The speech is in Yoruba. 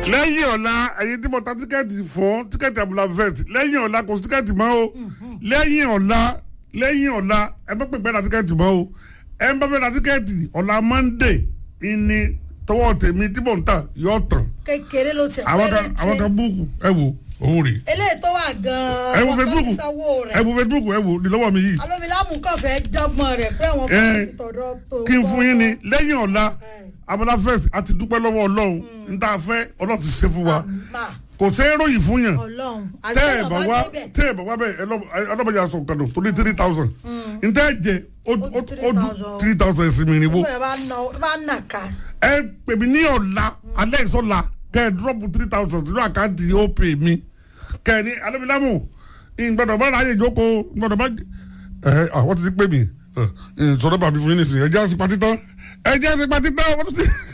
lẹ́yìn ọ̀la ẹ̀yin tí mo ta tíkẹ́ẹ̀tì fún tíkẹ́ẹ̀tì abúlé vet lẹ́yìn ọ̀la kò sí tíkẹ́ẹ̀tì mọ́ o lẹ́yìn ọ̀la lẹ́yìn ọ̀la ẹ bá pèpè ra tíkẹ́ẹ̀tì mọ́ o ẹ bá fẹ́ ra tíkẹ́ẹ̀tì ọ̀la monday ìní tọwọ́ tèmi tí mò ń tà yọ tàn kékeré ló ti àwọn kan àwọn kan búùkù ẹ wò owó rè eléyìí tó wà gan-an ẹ wo wọn kàn facebook ti sanwó ẹ rẹ̀ wo facebook ẹ wò ní lọ́wọ́ mi yìí alómilámù kàn fẹ́ dọ́gbọ́n rẹ̀ pé àwọn fún Eh, ti tọ̀dọ̀ tó kí n fún yín ni tọ́- lẹ́yìn ọ̀la Eh. abúlé vet àti dúpẹ́ lọ́wọ́ ọlọ́run n ta fẹ́ ọlọ́run ti ṣe fún wa Mà, kò ṣe é ròyìn fún yàn ọlọ́run tẹ́ ẹ̀ àti bá wá tẹ́ ẹ̀ bá wá bẹ́ẹ̀ ọlọ́mọdé aṣọ nǹkan nù tó ní three thousand ntẹ́ ẹ̀ jẹ ó Ó ó ju ó ju 3,000. three thousand ẹ̀sìn mi nìbó ẹ̀ bá nà bá nà ká ẹ pè mí ní ọ̀la alẹ́ ìsọ̀la kẹ́ ẹ drop three thousand sínú àkáǹtì ó pè mí kẹ́ ẹ ní alẹ́bílámù ìgbọ́dọ̀ bá ráyè jókòó ìgbọ́dọ̀ bá ẹ àwọn ti ti pè mí ẹ sọ̀rọ̀ bàbí fún yín nìsín ẹ jẹ́ àsìpá títán ẹ jẹ́ àsìpá títán wọ́n ti.